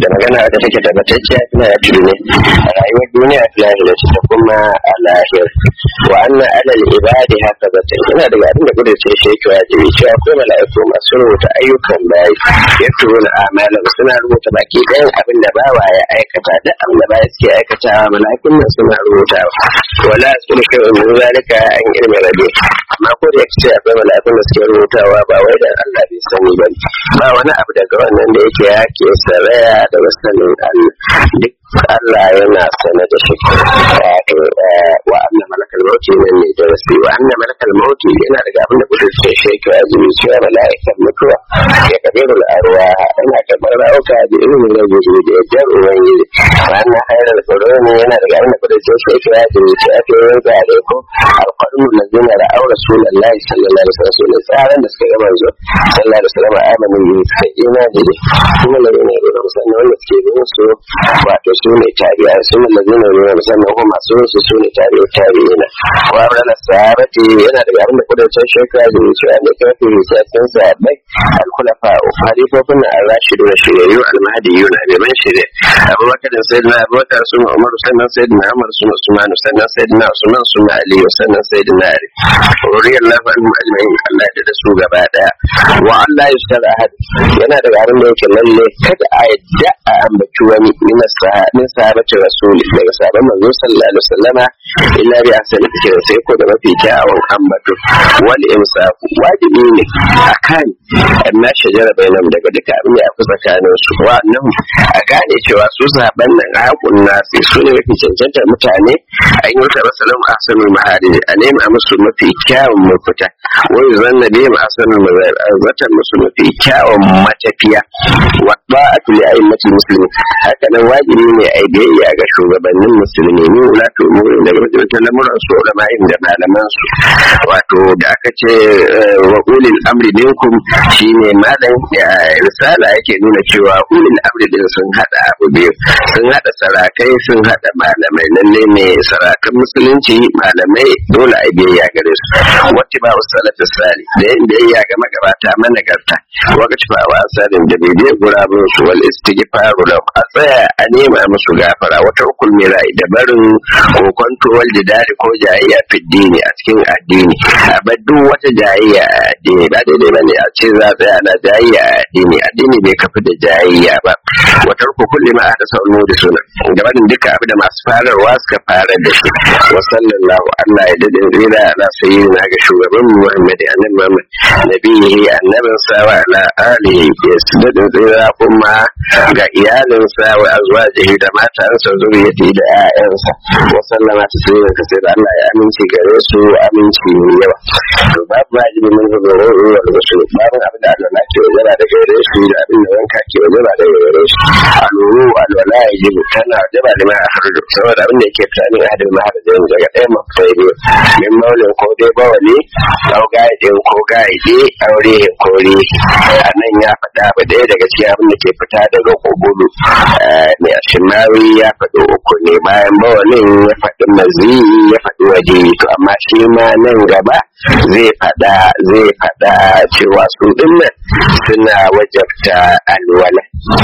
da magana da take tabbatacciya ina ya ne a rayuwar duniya lahira ta kuma a lahir wa anna alal ibadi haka zata ina daga abin da kudurce shi yake wajibi cewa akwai mala'iku masu rubuta ayyukan bayi ya turo na amalan suna rubuta baki ɗayan abin da bawa ya aikata duk abin da baya suke aikatawa mala'ikun nan suna rubutawa wala su da kai wani zalika an ilmi rabe amma ko da yake akwai mala'ikun da suke rubutawa ba wai da Allah bai sani ba ba wani abu daga wannan da yake yake saraya da sanin Allah duk Allah yana sane da shi wa anna malakal mauti nan ne da rasu wa anna malakal mauti yana daga abin da kudin sai shi yake wajibi cewa mala'ikan mutuwa ya kabirul arwa yana karɓar rauka da ilimin rajuli da yardar ubangiji wa anna hayar qur'ani yana daga abin da kudin sai shi yake wajibi cewa ke yin zare ko alqur'an lazina ra'aw rasulullahi sallallahu alaihi wasallam tsaran da suka gaba zo sallallahu alaihi wasallam amanu bi sai imani da kuma ne ne da musamman wanda suke bin su wato su ne tabi'a su ne lazina ne musamman kuma masu su su ne tabi'a tabi'ina wa abdana sahabati yana daga abin da kudancin shekara da wuce a mai kafin sassan sahabbai alkulafa halifofin na rashidu na shiryayyu almahadiyu na neman shirya abubakar da sayyidina abubakar sun umar sannan sayyidina umar sun usman sannan sayyidina usman sun ali sannan sayyidina ali ruriyar lafa al-majma'in Allah da su gaba daya wa Allah ya shara ahad yana daga abin da yake lalle kada a yadda a ambaci wani min sahabacin rasuli daga sabon manzo sallallahu alaihi wasallama illa bi asali kira sai ko da mafi kyawun ambato wal imsaku wajibi ne akan amma shajara bainam daga duka abin da ya fi tsakanin su wa nan a gane cewa su sahabban nan a hakun nasi su ne mafi cancanta mutane a yi wata masalan asanul mahari a nema musu mafi kyawun mafita wai zan na nema asanul mahari a zatan musu mafi kyawun matafiya wa ba'atu li a'immatil muslimin haka nan wajibi ne a biyayya ga shugabannin musulmi ne wala to mu da ga lamuran su ulama'in da malaman su wato da aka ce wa ulil amri minkum shine malam risala yake nuna cewa ulil amri din sun hada abu biyu sun hada sarakai sun hada malamai lalle ne sarakan musulunci malamai dole a biyayya gare su wacce ba salatu sali da yin biyayya ga magabata managarta wakaci ba wa asalin da bai biya gurabun su wal istighfaru da a tsaya a nema musu gafara wata hukul mirai da barin kokonto wal jidali ko jayayya fiddini a cikin addini a bar duk wata jayayya a addini ba daidai bane a ce za a tsaya na jayayya a addini addini bai kafi da jayayya ba wata hukul ma da sauran da suna gabanin duka abu da masu fararwa suka fara da shi wa sallallahu Allah ya dade rira ala sayyidina ga shugaban Muhammad annabi Muhammad nabihi annabin sa wa ala alihi ya dade rira kuma ga iyalinsa wa azwajihi da matansa zuriyati da ƴaƴansa wa sallama taslima kasai da Allah ya aminci gare su aminci mai yawa to babu wajibi mun ga goro wa rasul babu abin da Allah ke wajaba da gare shi da abin da wanka ke wajaba da gare shi aluru alwala yajibu tana wajaba da ma harju saboda abin da yake fitani a hadin maharajin daga ɗaya mafitai biyu min maulin ko dai bawali ko gaidin ko gaide aure kore a nan ya faɗa abu ɗaya daga cikin abin da ke fita daga kogudu mai ashimawi ya faɗi uku ne bayan bawalin ya faɗi mazi ya faɗi waje to amma shi ma nan gaba zai faɗa zai faɗa cewa su dinnan suna wajabta alwala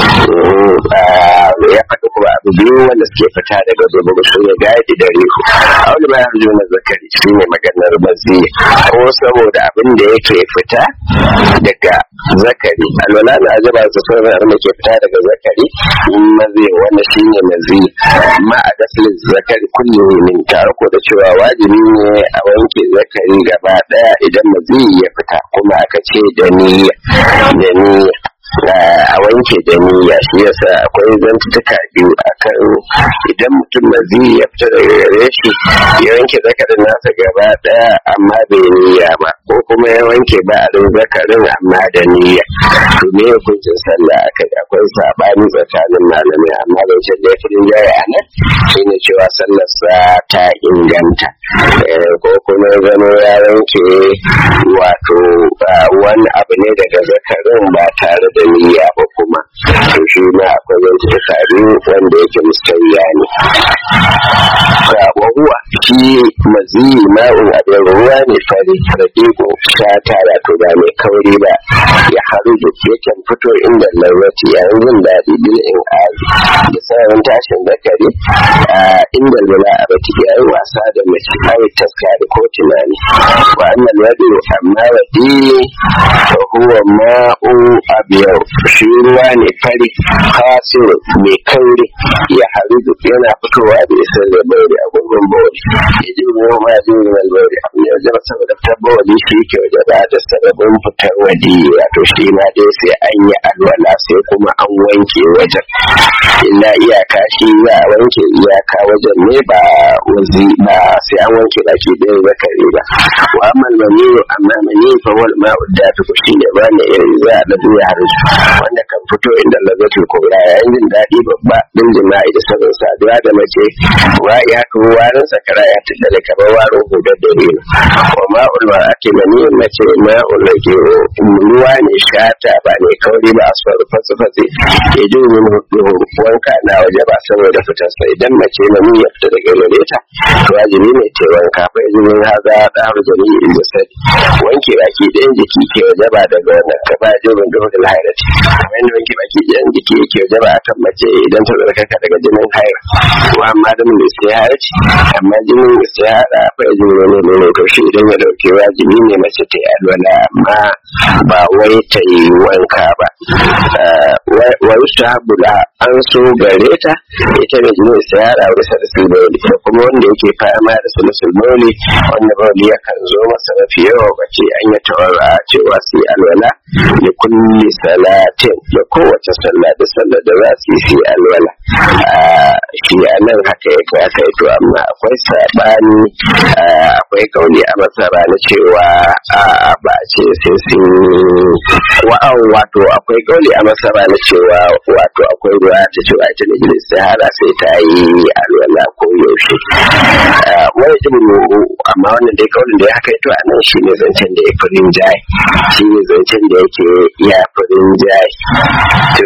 ya faɗi kuma abu biyu wanda suke fita daga zubar su ne gadi da rihu a wani bayan hujjo na zakari shi ne maganar mazi ko saboda abin da yake fita daga zakari alwala na ajaba su sauran abin da ke fita daga zakari mazi wanda shi ne mazi amma a gasilin zakari kullum min tare ko da cewa wajibi ne a wanke zakari gaba daya idan mazi ya fita kuma aka ce da niyya da niyya a wanke da niyya shi yasa akwai zantuka biyu akan idan mutum mazi ya fita daga gare shi ya wanke zakarin nasa gaba daya amma bai niyya ba ko kuma ya wanke ba'arin zakarin amma da niyya to me hukuncin sallah akai akwai sabani tsakanin malamai amma da ce da fi jaya a nan shine cewa sallarsa ta inganta ko kuma zama ya wanke wato wani abu ne daga zakarin ba tare da niyya ba kuma to shi ma akwai wani tsari wanda yake mustayya ne wa huwa shi mazi ma'un abin ruwa ne fari raƙiƙo ta tara to ba mai kauri ba ya haru da yakan fito inda larwati yayin jin daɗi bil in az tashin zakari inda lula a baki ya yi wasa da mace kawai taskari ko tunani wa annal wadi amma wadi fa huwa ma'u abiyau shi ruwa ne fari kasir mai kauri ya harudu yana fitowa da isar da bauri a gungun bauri ya ji ruwa ma ji ruwan bauri abu ne wajen saboda fitar bauri shi ke waje ba da sababin fitar wadi wato shi ma dai sai an yi alwala sai kuma an wanke wajen illa iyaka shi za a wanke iyaka wajen ne ba wazi ba sai an wanke baki ɗaya zakari ba wa amal mani amma mani fa wal ma'u da ta ku shine ba ne irin za a dabu ya haru wanda kan fito inda lazatul kubra yayin jin daɗi babba din jima'i da sabon saduwa da mace wa ya kuma warin sakara ya tada da kamar waro hudar da ne wa ma'ul ma ake mani mace ma'ul da ke ruwa ne shata ba ne kauri ba a faru fatsi-fatsi ke jin min wanka na waje ba saboda fitarsa idan mace mani ya fita daga gare ta wajibi ne ta wanka fa izinin haza ɗaru jami'i da sadi wanke baki ɗayan jiki ke waje ba daga wannan ka ba jirin da hudun hairati kamar yadda wanke baki ɗayan jiki ke waje ba akan mace idan ta zarkaka daga jinin haira wa amma da mun sai hairati amma jinin sai hara fa izinin ne ne to shi idan ya dauke wajibi ne mace ta yi alwala amma ba wai ta yi wanka ba wa yustahabu la an so gare ta ita da jinin sai hara wasa da sulmoli da kuma wanda yake fama da sulmoli wanda bauli yakan zo masa mafi yawa bace an yi tawara cewa su yi alwala da kulli salatin da kowace sallah da sallah da za su yi su yi alwala shi a nan haka ya kai aka to amma akwai sabani akwai kauli a masara na cewa ba a ce sai sun wa'an wato akwai kauli a masara na cewa wato akwai ruwa ta cewa ita da jini sahara sai ta yi alwala ko yaushe wani jin amma wannan dai kaulin da ya haka to a nan shi ne zancen da ya fi rinjaye shi ne zancen da yake ya fi rinjaye to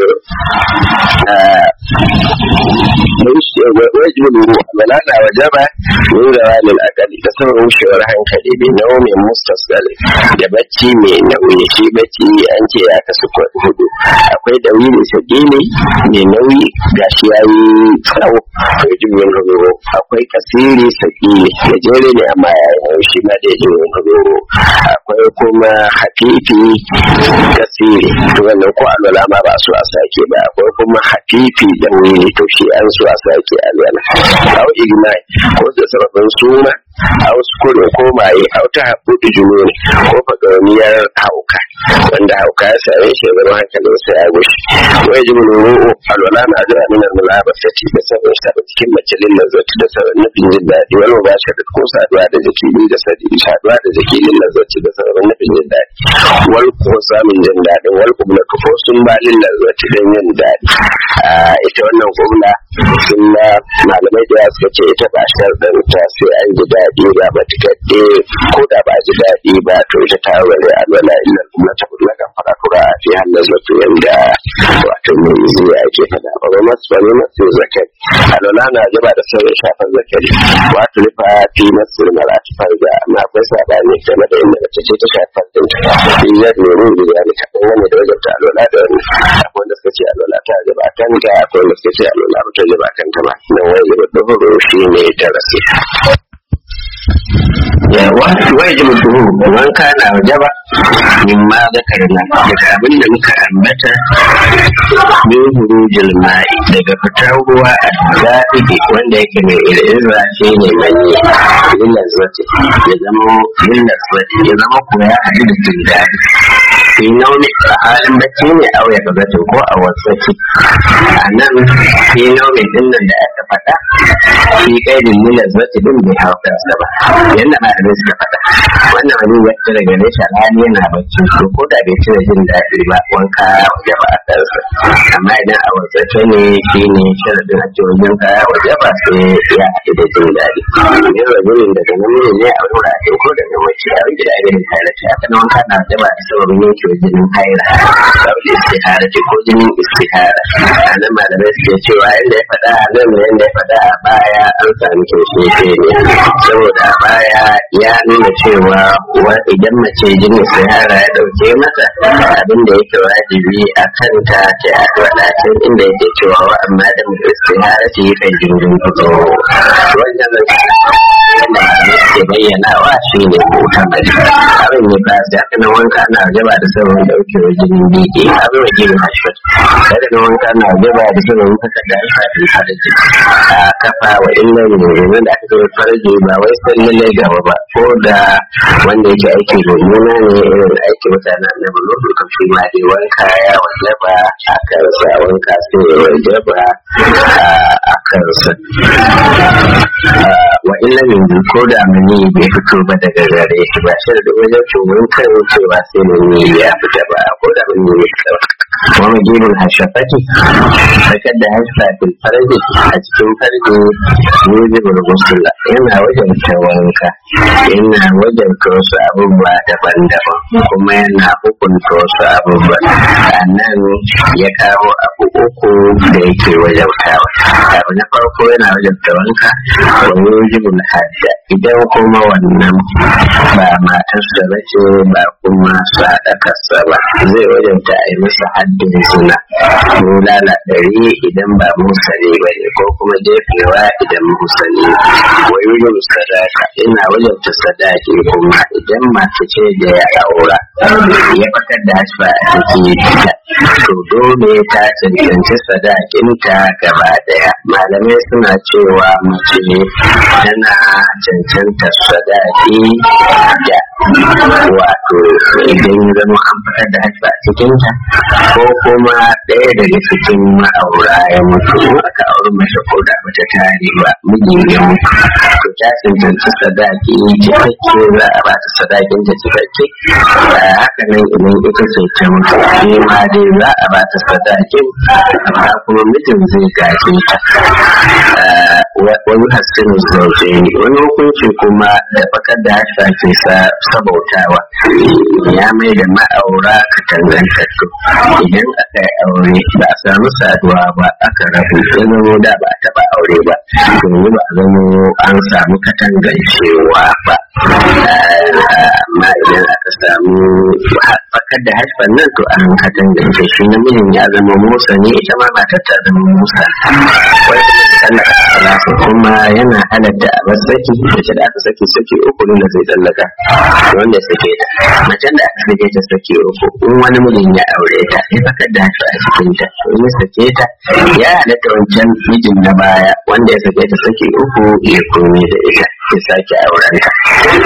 wajibin wala na wajaba min zawalil akali da sauran wushewar hankali bai nawo mai mustasgal da bacci mai nauyi shi bacci an ce ya kasu hudu akwai dawili sagili mai nauyi gashi ya yi tsawo wajibin ruburo akwai kasiri sagili gajere ne amma ya yi nauyi shi ma da yajibin ruburo akwai kuma hafifi kasiri to wannan ko alwala ma ba su a sake ba akwai kuma hafifi da wuri to shi an su a sake alwala au igmai ko da sababin suna a wasu kurin ko maye a wata haɓuɗu jununi ko fagauniyar hauka wanda hauka ya same shi zama hankalin sa ya gushi wai ji muluru alwala na da aminar mulaba ta ci da sabon sa da cikin mace lillar zati da sabon nufin jin daɗi wani ba shi da ko saduwa da jiki ni da sadi saduwa da jiki lillar zati da sabon nufin jin daɗi wal ko samun jin daɗin wal kubla ko sun ba lillar zati don yin daɗi ita wannan kubla sun malamai da suka ce ita ba sharɗin ta sai an ji daɗi daɗi ba ba ta kaɗe ko da ba ji daɗi ba to ita ta wani alwala illa kuma ta kudu kan fara kura a fi hannun zato yanda wato mai zuwa ake faɗa ba ba masu bane masu zakari alwala na jaba da sauran shafan zakari wato rufa fi masu marati farga amma akwai saɓani game da inda mace ce ta shafar ɗinta fi yadda ne mun biya ne kaɗan wani da wajen ta alwala da wani akwai wanda suka ce alwala ta jaba kanta akwai wanda suka ce alwala ba ta jaba kanta ba nan wani jaba ɗaukaro shi ne darasi. wajib duhu man kana wajaba min ma zakarna daga abin da muka ambata min hurujil ma'i daga fitar ruwa a zaɓi wanda yake mai irin ce ne mai yin lazwati ya zama yin lazwati ya zama ko ya haɗu da jin daɗi fi nauni a halin bacci ne a ya gabatin ko a wasaki a nan fi nauni din nan da aka faɗa fi ƙaidin yin lazwati din bai hau kansa ba yadda ba da suka faɗa wannan abin ya fita daga nesa rani yana bacci to ko da bai cire jin daɗi ba wanka waje ba a kansa amma idan a wasace ne shi ne sharadin a cewa wajen kaya waje ba sai ya haɗu da jin daɗi ne rajulin daga namiji ne a wura a ko daga mace a rage da irin halatta haka na wanka na waje ba da sababin yanke ɗauke jinin haila saboda istihara ce ko jinin istihara a nan malamai suke cewa inda ya faɗa a nan da yadda ya faɗa a baya an sami kyauce ne saboda a baya ya nuna cewa idan mace jinin istihara ya ɗauke mata abin da yake wajibi a kanta ta yi wadatun inda yake cewa wa amma da mai istihara ta yi kan jirgin fito wannan yadda ke bayyanawa shi ne hutan gari abin ne ba da kana wanka na jaba da sabon dauke wa jinin biki abin wa jirin hashfat kada na wanka na jaba da sabon kasa da hashfat farji a kafa wa illa ne yanzu da aka zama farji ba wai san lallai gaba ba ko da wanda yake aiki mummuna ne irin aiki mutanen na bulu kan shi ma dai wanka ya wajaba a kansa wanka sai ya wajaba a kansa wa illa ne ko da mani bai fito ba daga gare shi ba shi da wajen cumin kan cewa sai mani ya fita ba ko da mani bai fita ba kuma magibin hashafaki sakar da hashafin farji a cikin farji ne zai burgusula yana wajen ta wanka yana wajen ta wasu abubuwa daban-daban kuma yana hukunta wasu abubuwa a nan ya kawo abu uku da yake wajen tawa abu na farko yana wajen ta wanka wani wajibin hajja idan kuma wannan ba matarsa ba ce ba kuma sadakarsa ba zai wajenta a yi masa haddin suna bulala ɗari idan ba musali ba ne ko kuma jefewa idan musali wa yurin sadaka ina wajenta sadaki kuma idan mace ce da ya aura ya fitar da hasfa a cikin ta to dole ta cancanci sadakinta gaba daya malamai suna cewa mace tana cancanta sadaki da wato idan zama an fitar da hasfa a cikinta ko kuma ɗaya daga cikin ma'aura ya mutu aka auri mace ko da bata tare ba miji ya mutu to ta cancanci sadaki cikakke za a bata sadakin ta cikakke haka nan idan ita ce ta mutu shi ma dai za a bata sadakin amma kuma mijin zai gaje ta wani hasken zauje ne wani hukunci kuma da bakar da hasha ke sabautawa ya mai da ma'aura ka tangantattu idan aka yi aure ba a samu saduwa ba aka rabu ya zamo da ba a taba aure ba domin ba a zamo an samu katangancewa ba amma idan aka samu bakar da hashfan nan to an katangance shi namijin ya zama musa ne ita ma matar ta zama musa wai kuma yana halatta a masaki mace da aka saki saki uku ne da zai tsallaka wanda sake ta macen da aka sake ta saki uku in wani mijin ya aure ta ya fakar da hashfa a cikin ta to ya sake ta ya halatta wancan mijin na baya wanda ya sake ta saki uku ya komi da ita ya sake auren ta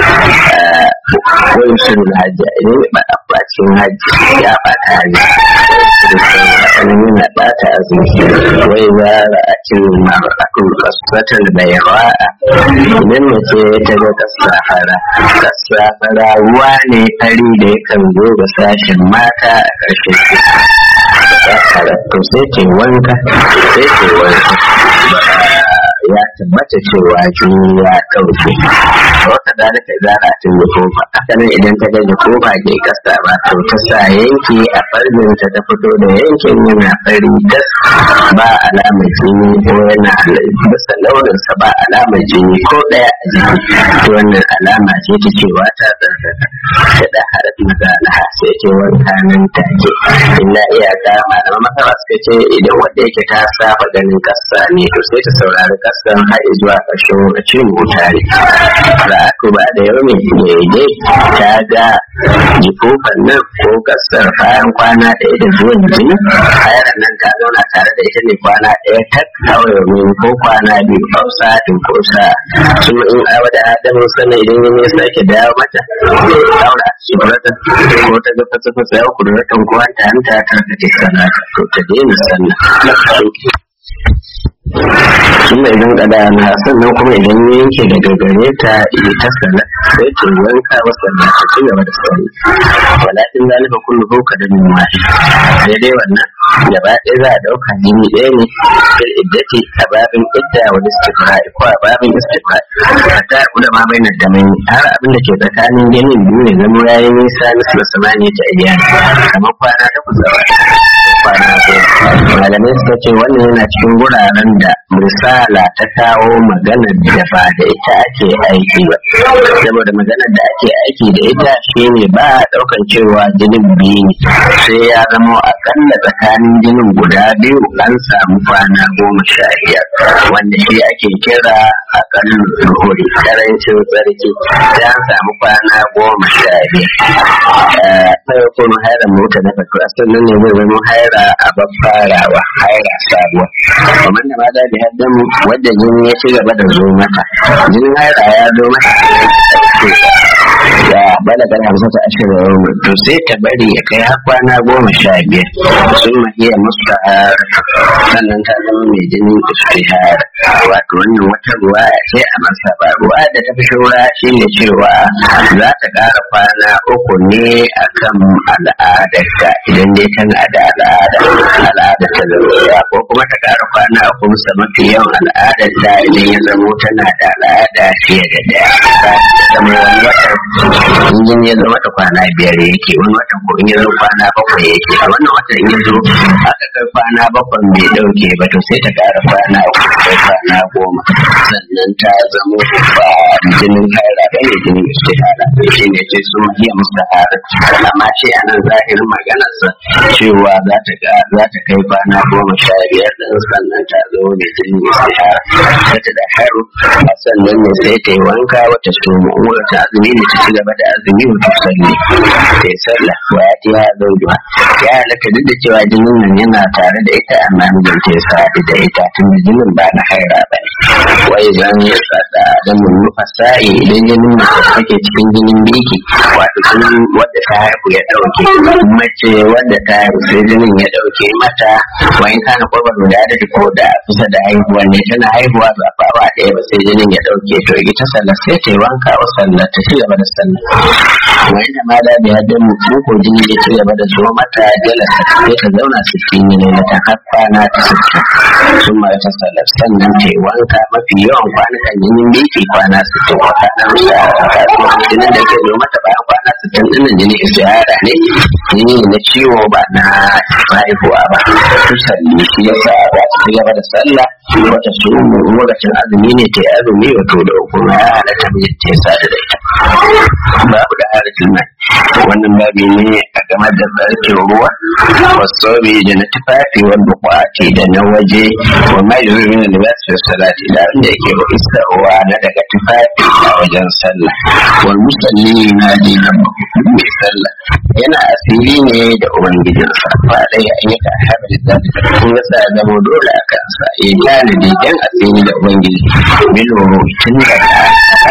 wani shirin hajji idan ya ba a bacin hajji ya bata hajji hakanan yana bata azumi wai za a cin ma'akun kasuwatar da yawa idan mace ta ga kasafara kasafara ruwa ne fari da yakan zo ga sashen mata a ƙarshen to sai ce wanka sai ce wanka ya tabbata cewa jini ya ɗauke wata da naka zara tun da kofa haka nan idan ta gaji kofa ke kasa ba to ta sa yanki a farin ta ta fito da yankin yana fari tas ba alamar jini ko yana bisa launinsa ba alamar jini ko ɗaya a jiki to wannan alama ce ta cewa ta tsarkaka ta da harat mazalaha sai ce wanka nan take illa iyaka malaman masara suka ce idan wanda yake ta saba ganin kasa ne to sai ta saurari kasan har zuwa ƙarshen lokacin mutane da aka ba da yau mai daidai ta ga jikofan nan ko kasar bayan kwana ɗaya da zuwan jini hayar nan ta zauna tare da ita ne kwana ɗaya ta kawai ko kwana biyu ko sa'atin ko sa su in awa da adamu sana idan ya mai sake dawo mata daura shi buratan ko ta ga fasa fasa ya kuduratan ko ta hanta ta kace sana to ta daina sannan tunda idan kada na sannan kuma idan ya yanke daga gare ta ita sana sai ta wanka wasa da ta ci gaba da sauri walakin zalika kullu ko ka da min wahi sai dai wannan gaba ɗaya za a ɗauka jini ɗaya ne fil iddati a babin idda wa istifra'i ko a babin istifra'i hatta ulama bai da mai har abin da ke tsakanin jinin biyu ne zama yayi nisa nisu da samani ta iya kamar kwana takwas a kwana goma malamai suka ce wannan yana cikin guraren da misala ta kawo maganar da ba da ita ake aiki ba saboda maganar da ake aiki da ita shine ba a ɗaukan cewa jinin biyu ne sai ya zama akalla tsakanin jinin guda biyu an samu kwana goma sha biyar wanda shi ake kira akallu zuhuri karancin tsarki sai an samu kwana goma sha biyar sai kuma haira mota na fato a sannan ne zai zama haira a farawa haira sabuwa kamar da mata da haddan wadda jini ya ci gaba da zo mata jinin haira ya zo mata ya balaga hamsa ta ashirin to sai ta bari ya kai har kwana goma sha biyar sun mahiya musu sannan ta zama mai jinin istihar wato wannan wata ruwa ce a masa ba ruwa da ta fi shura shi ne cewa za ta ƙara kwana uku ne akan al'adarta idan dai tana da al'ada al'ada ta zama ko kuma ta ƙara kwana uku musa mafi yawan al'adarta idan ya zamo tana da al'ada fiye da daya zama wani watan injin ya zama ta kwana biyar yake wani watan ko in ya zo kwana bakwai yake a wannan watan in ya zo aka kai kwana bakwai bai dauke ba to sai ta ƙara kwana uku kai kwana goma sannan ta zamo ba jinin haira ba ne jinin istihara shi ne ce sun iya mustahara amma ce a nan zahirin maganarsa cewa za ta ga za ta kai kwana goma sha biyar din sannan ta zo ne jinin istihara ta ta da haru a sannan ne sai ta yi wanka wata su mu'amura ta azumi ne ta ci gaba da azumi wata salli ta yi sallah wa ya tiya zaujuwa ya halatta duk da cewa jinin nan yana tare da ita amma mijin ta ya sadu da ita tun da jinin ba na haira ba ne wai zan ya sada da mun nufa sa'i idan jinin mace take cikin jinin biki wato jinin wadda ta haihu ya dauke mace wadda ta haihu sai jinin ya dauke mata wani kana kwabar da da ko da kusa da haihuwa ne tana haihuwa ba ba ba ɗaya ba sai jinin ya dauke to ita sallah sai ta yi wanka wa sallah ta ci gaba da sallah wani da ma da biya da mu ko jini ya ci gaba da zo mata jalasa sai ta zauna sittin ne na ta har kwana ta sittin sun mara ta sallah sannan ta yi wanka mafi yawan kwanukan jinin biki kwana sittin wata nan sa jinin da ke zo mata bayan kwana sittin ɗin jini istihara ne jini na ciwo ba na haihuwa ba su salli shi ya sa za su ci gaba da sallah wata su lokacin azumi ne ta yi azumi wato da hukuma ya halatta mijin ta sa da ita babu da harafin nan wannan babi ne a game da tsarkin ruwa wasu da na tufafi wanda kwace da na waje wa mai zuri na libasir salati da abin da yake ba isarwa na daga tufafi a wajen sallah wal musalli na ji na mai sallah yana asiri ne da ubangijinsa ba dai an yi ka haɗa da kun ga sa zama dole a kansa ya tanadi dan asiri da ubangiji bilo tun daga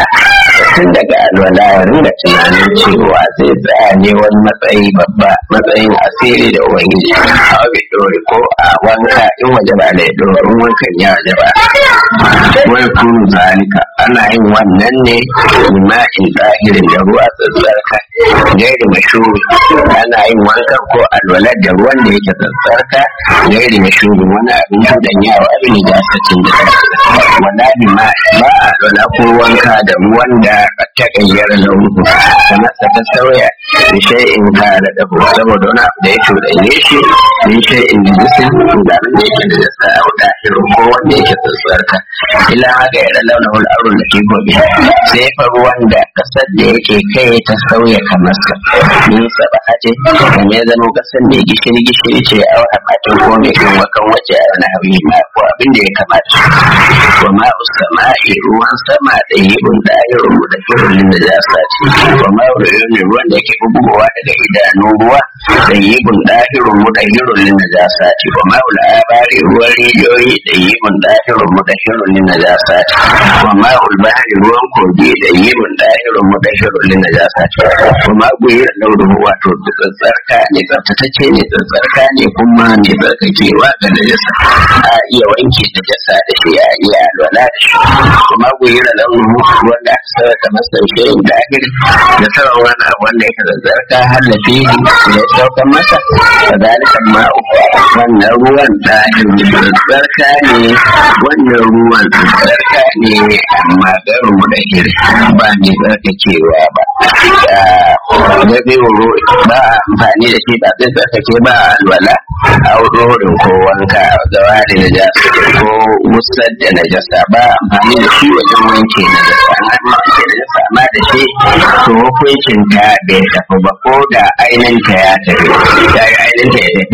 tun daga alwala ya ringa tunanin cewa zai tsaya ne wani matsayi babba matsayin asiri da ubangiji a bai dore ko a wanka in waje ba da ya dore in wankan ya waje ba wani kunu zalika ana yin wannan ne lima'in zahirin da ruwa tsatsarka gairi mashuri ana yin wankan ko alwalar da ruwan da yake tsatsarka gairi mashuri wani abin cuɗanyawa abin da jasacin da wala ma ba a alwala ko wanka da ruwan da ta gayyara launuhu sannan sa ta sauya da shay'in ka da dabo saboda wani abu da ya cuɗanye shi min shay'in da jisin da abin da yake da jasa a wuta irin ko wanda yake tsatsarka illa haka ya da launin al'arun da ke gobe sai fa ruwan da kasar da yake kai ta sauya kamar sa min saba ce kan ya zama kasar mai gishiri gishiri ce a wata matan ko mai kan wakan waje a wani abu ma ko abin da ya kamata wa ma'u sama'i ruwan sama da yibun da ayyukan mu da kirin da za su ce wa ma'u ne ruwan da yake bugowa daga idanun ruwa da yibun da ayyukan mu da kirin da za su ce wa ma'u labari ruwan rijiyoyi da yibun da ayyukan mu da kirin min najasat wa ma'ul bahri ruwan kogi da yimun dahirun mudahirun lin najasat wa ma guyira lauruhu wato tsarka ne tsaftatacce ne tsarka ne kuma ne tsarkakewa ga najasa a iya wanke najasa da shi a iya alwala da shi kuma guyira lauruhu wanda aka sarrafa masa shayin dahir da sauran wani abu wanda yake tsarka hallafi da ya saukan masa da zalikan ma'u wannan ruwan dahir tsarka ne wannan ruwan tsarka ne amma garin mudahir ba ne tsarkakewa ba da biyu ba amfani da shi ba zai tsarkake ba alwala a wurin ko wanka gawa da najasa ko musar da najasa ba amfani da shi wajen wanke najasa amma wanke najasa ma da shi to hukuncin ta bai tafi ba ko da ainihin ta ya tafi ya yi ainihin ta ya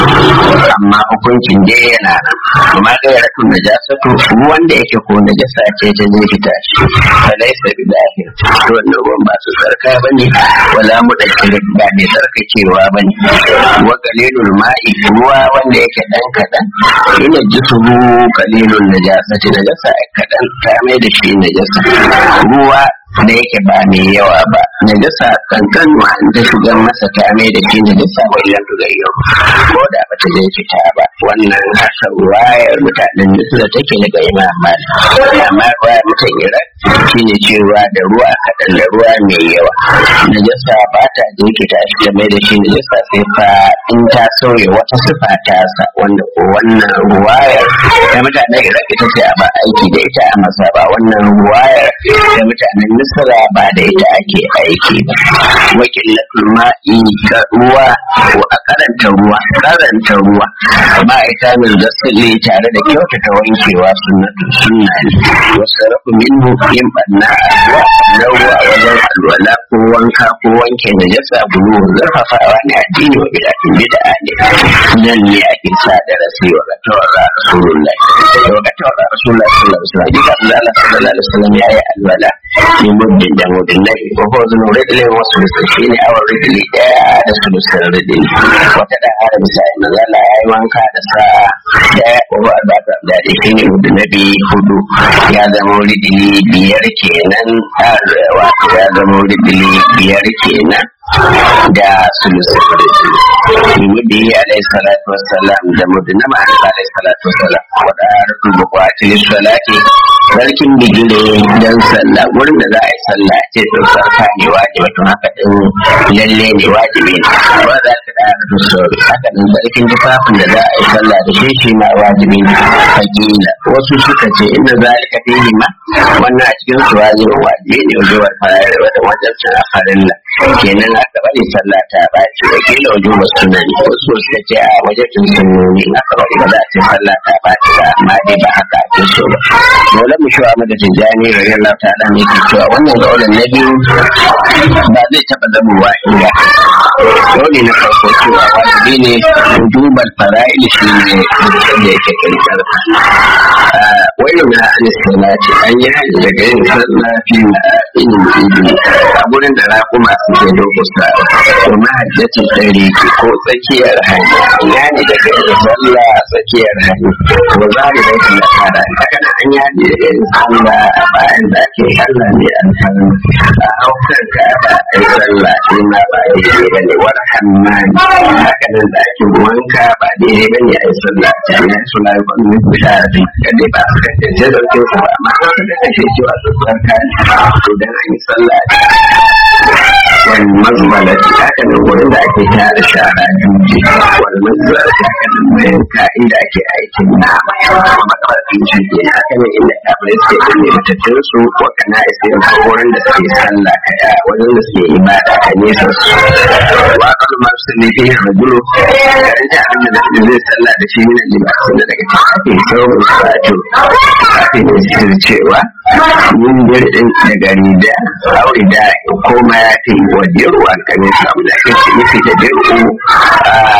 tafi amma hukuncin dai yana nan amma ga ya rakun najasa to wanda yake ko najasa ce ta zai fita shi fa laisa bi zahir to wannan ruwan ba su tsarka bane wala mu da ba mai tsarkakewa bane wa qalilul ma'i ruwa wanda yake dan kadan ina jisuhu qalilul najasati najasa kadan ta mai da shi najasa ruwa da yake ba mai yawa ba najasa kankan wa an ta shigar masa ta mai da shi najasa wa ilan tugayyar ko da ba ta je fita ba wannan haka wayar mutanen da take daga imam malik amma wayar mutan iran shine cewa da ruwa kaɗan da ruwa mai yawa najasa ba ta jirkita shi ta mai da shi najasa sai fa in ta sauya wata sifa ta sa wanda ko wannan ruwayar da mutanen iran ita ce a ba aiki da ita a masa ba wannan ruwayar da mutanen misra ba da ita ake aiki ba wakilatul ma'i ruwa ko a karanta ruwa karanta ruwa ba ita min zasili tare da kyautata wankewa sunnatu sunna ne wasu rafu minhu yin banna a ruwa na ruwa wajen alwala ko wanka ko wanke da jasa bulu zarfafawa ne addini wa bidatin bid'a ne nan ne ake sa da rasi wa ga tawara rasulullah wa ga tawara rasulullah sallallahu alaihi wasallam dika Allah sallallahu alaihi wasallam yayi alwala ne muddin da muddin nai ko ko zan ridle wasu da shi ne awar ridle daya da sulusun ridle wata da har misali manzala yayi wanka da sa daya ko ba da da shi ne muddin nabi hudu ya zama ridle biyar kenan har wato ya zama ridle biyar kenan da sulusun ridle mudi alaihi salatu wassalam da mudi na ma'ana alaihi salatu wassalam wada rukun bukwati lissalati sarkin bigire don sallah wurin da za a yi sallah ce sun sarka ne wajibi to haka din lalle ne wajibi ne ba za ka da da sauri haka din sarkin tufafin da za a yi sallah da shi shi ma wajibi ne hakila wasu suka ce inda zalika fihi ma wannan a cikin su wajibi wajibi ne wajen farar da wajen cin farilla kenan aka bari sallah ta baci wakila wajen wasu sunani wasu suka ce a wajen sunnoni aka bari ba za a ce sallah ta baci ba amma dai ba haka ake so ba dole mu shi Ahmad Tijjani radiyallahu ta'ala ne ke cewa wannan kaulan na biyu ba zai taba zamowa inda dole na farko cewa wajibi ne wujubal fara'il shi ne da yake kirkar wani na an salati an yi hajji daga yin sallah fi in ibi a gurin da raƙuma suke lokuta ko mahajjacin tsari ko tsakiyar hanya ya ne daga yin sallah tsakiyar hanya ko za mu rai na fara haka na an yaji da yin sallah a bayan da ake sallah ne an san a haukar ka ba a yi sallah shi ma ba daidai ba ne wani hammani haka nan da ake wanka ba daidai ba ne a yi sallah ta yi suna yi kwanu da shi kadai ba su kasance da kyau ba amma kan su kasance cewa su tsarka ne to dan an yi sallah wani mazmalati haka nan wurin da ake tara shara juji wani mazmalati haka nan bayan ka'in da ake aikin nama kuma makarfin jirgi haka nan inda kafirai suke binne matattun su ko kana isa wurin da suke sallah kaya wajen da suke ibada ka nesa su wa kalu masu ne fi rajulu karanta abin da zai sallah da shi ne libasin da daga cikin ake sauran sajo kafin ya sirri cewa mun jirgin daga rida aure da ko ma ya fi wa jeru an kame su abu da ake ce nufi da jeru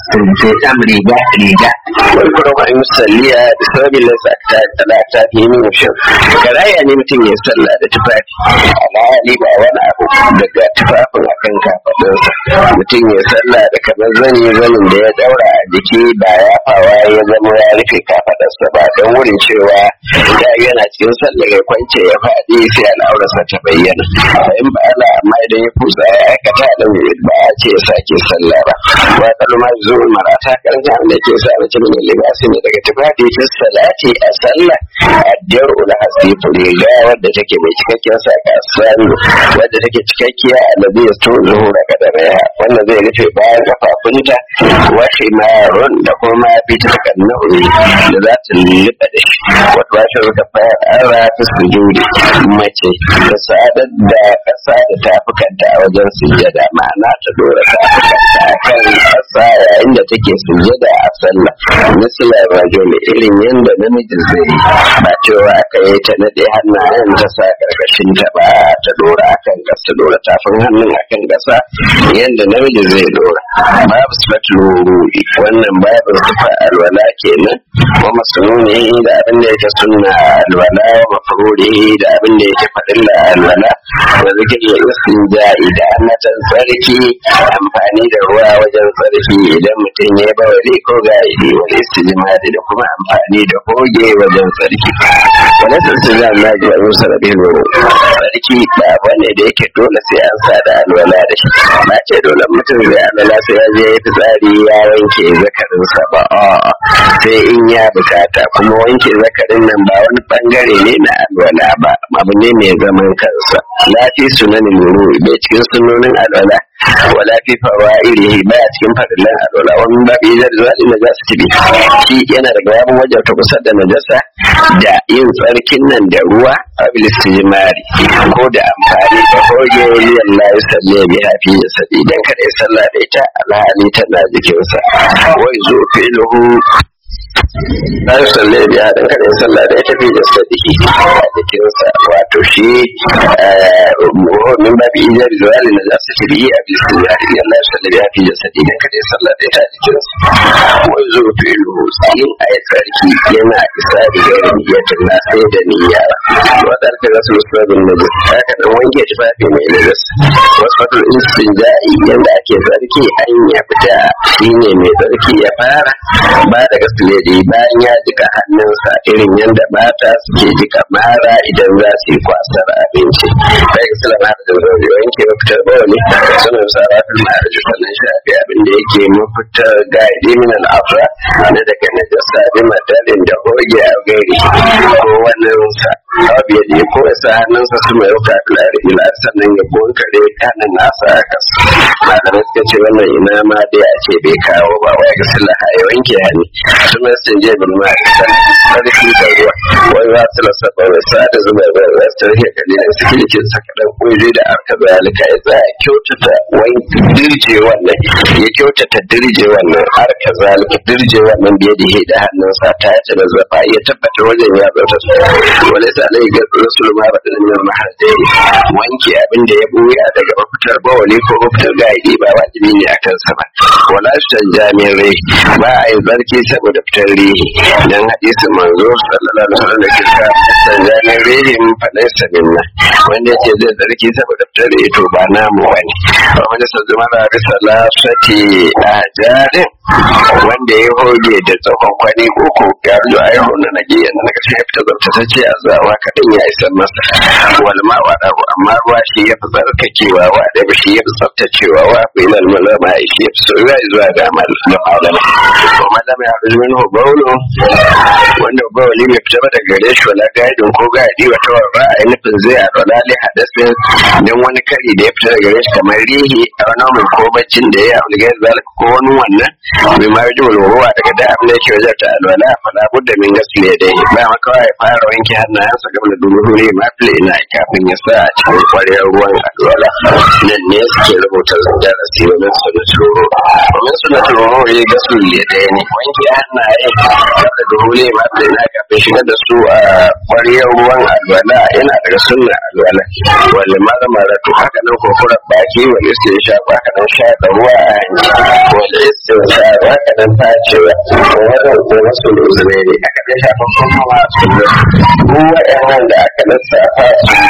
sai sam riga riga wani kuma ba musalliya da sababin lasa ta talata fi min shin karaya ne mutum ya sallah da tufafi alhali ba wani abu daga tufafin akan kafaɗinsa mutum ya sallah da kamar zani zanin da ya daura a jiki ba ya fawa ya zama ya rufe kafaɗarsa ba don wurin cewa ya yana cikin sallah ya kwance ya faɗi sai al'aurarsa ta bayyana in ba ala amma idan ya kusa ya aikata da ba a ce ya sake sallah ba wa kalma zuwa marata karanta da ke sa mutum ne libasi ne daga tufafi ta salati a sallah addiyar ula hasi riga wadda take mai cikakken saka sanu wadda take cikakkiya a nabi ya to zuhura kadaraya wannan zai rufe bayan kafafunta wa himarun da kuma fi ta kannauri da za ta lulluɓa da shi wata ba shi ruka fara ta sujudi mace ta sadar da kasa da tafukanta a wajen sujjada ma'ana ta dora tafukanta a kan kasa yayin da take sujjada a sallah misalar rajul irin yadda namiji zai yi ba cewa aka yi ta nade hannayen ta sa karkashin ta ba ta dora akan kasa dora tafin hannun akan kasa yadda namiji zai dora babu sifatul wurudi wannan babu sifa alwala kenan wa masnuni da abin da yake sunna alwala wa mafruri da abin da yake fadin da alwala wa zikir istinja'i da annatan tsarki amfani da ruwa wajen tsarki idan mutum ya bawali ko ga'idi wal istijmari da kuma amfani da hoge wajen tsarki wani istijmar na ji abu sarabin tsarki ba bane da yake dole sai an sa da alwala da shi ba ce dole mutum zai alwala sai ya je ya fitsari ya wanke zakarinsa ba a'a sai in ya bukata kuma wanke zakarin nan ba wani bangare ne na alwala ba abu ne mai zaman kansa lafi sunanin nuru bai cikin sunonin alwala wala fi fawa'ilihi ba cikin fadilan alwala wani babi zai zuwa ina za su tibi shi yana daga yabon wajen ta kusa da najasa da yin tsarkin nan da ruwa a bilistijimari ko da amfani da hoge liyan la yi salle bi hafi ya sabi idan kada ya sallah da ita alhali tana jikinsa wai zo fi'luhu la yi salle bi haɗin kada ya sallah da ita fi da sadiki a jikinsa wato shi min babi ijar zuwa na za su tibi a bilistijimari liyan la yi salle bi hafi da sadi idan kada ya sallah da ita a jikinsa wai zo fi'luhu yin a yi tsarki yana isa da gairin niyatin na sai da niyya wadda aka zasu musulmin najis haka nan wanke tufafi mai najis wasu fatul istinja'i yanda ake tsarki an ya fita shine mai tsarki ya fara ba da gasuledi bayan ya jika hannunsa irin yanda mata suke jika mara idan za su yi kwasar abinci sai ga sila mara da zaune wanke mafitar bawani suna sarrafin ma'arji sannan shafi abin da yake mafitar gaidi min al'afra na daga najasa bi matalin da hoge a gairi ko wannan sa abu ya je ko ya sa hannunsa su mai ruka filari ila sannan ya bonkare kanin nasa a kasa malamai suka ce wannan ina ma dai a ce bai kawo ba wai ga sila ya wanke hannu su mai sun je bin ma sarki da ruwa wani za su lasa ba wai sa da zuba ba wai su rike kalilin su kirkin sa kaɗan ƙuri da arka zalika ya tsaya kyautata wani dirje wannan ya kyautata dirje wannan arka zalika dirje wannan biye da da hannunsa ta yace da zafa ya tabbata wajen ya bauta su wale sa alai ga rasul ma ba da nan mahajji wanke abin da ya buya daga mafitar bawali ko mafitar gaidi ba wajibi ne akan sa ba wala shan jami'in rai ba a yi zarki saboda fitar rihi dan hadisin manzo sallallahu alaihi wasallam da kisa san jami'in rihi mun faɗa sa minna wanda yake zai zarki saboda fitar rihi to ba namu wani wanda sa zuma da risala sati a jarin wanda ya hoge da tsakon kwani uku ya rujo a yi hona na giyan na ƙarshe ya fita zartatacce a zawa kaɗan ya isa masa wal ma wa ɗaru amma ruwa shi ya fi tsarkakewa wa da ba shi ya fi tsaftacewa wa ku ilal malama shi ya fi soyuwa zuwa ga malama ko malama ya rujo min hobaulo wanda bauli bai fita ba daga gare shi wala gaidin ko gaidi wata warra a yi nufin zai a rola li hadasin don wani kari da ya fita daga gare shi kamar rihi a wani mai ko baccin da ya yi a zalika ko wani wannan bai ma yi ruwa daga da abin da yake wajen ta alwala fala budda min gasle dai ba kawai ya fara wanke hannayensa game da duhuri mafi ina kafin ya sa a cikin kwarewar ruwan alwala nan ne suke rubuta darasi domin su na turo domin su na turo ya ga su ya ɗaya ne wanke hannaye game da duhuri mafi ina kafin shigar da su a kwarewar ruwan alwala yana daga sunna alwala wani mara mara to haka nan kurkurar baki wani sai ya shafa haka nan shaƙa ruwa a hanci wani sai ya shafa haka nan tacewa wani ko wasu lozune ne aka dai shafa kuma masu ruwa yan da aka lissafa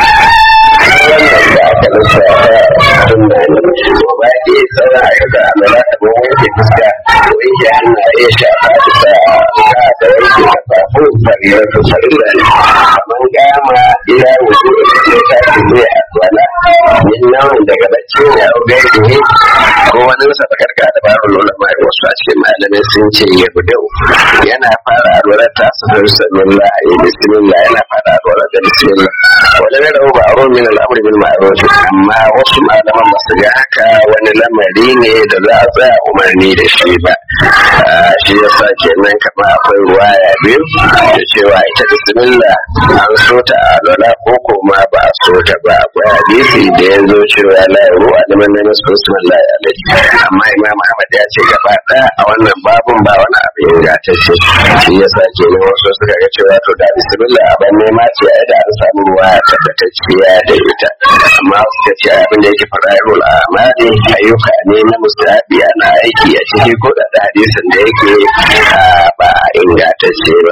wannan da aka lissafa sun da ne to ba ke sauran ayyuka a lura da mun wanke fuska wanke hannaye shafa da ka da wanke kafafu fariyar su farilla ne kamar gama ila wuce da ta ce ne a kwana yin nauyin daga bacci ne a gairi ne ko wani nasa bakarka da baro lola mai wasu a cikin malamai sun ce ya budau yana fara alwala ta sanar sanullah ya bismillah yana fara alwala da bismillah wala ne da ba aro min al'amri bil ma'ruf amma wasu malaman ba su ga haka wani lamari ne da za a tsaya umarni da shi ba shi yasa kenan kamar akwai ruwaya biyu da cewa ita bismillah an so ta alwala ko kuma ba a so ta ba akwai hadisi da ya zo cewa la ruwa da man namas bismillah alaihi amma imam ahmad ya ce gaba daya a wannan babun ba wani abu ingantacce shi yasa kenan wasu suka ga cewa to da bismillah abin nema ce ai da an samu ruwa tabbatacciya da ita amma suka ce abin da yake fara'irul amali ayyuka ne na mustahabi ana aiki a ciki ko da hadisin da yake ba ingantacce ba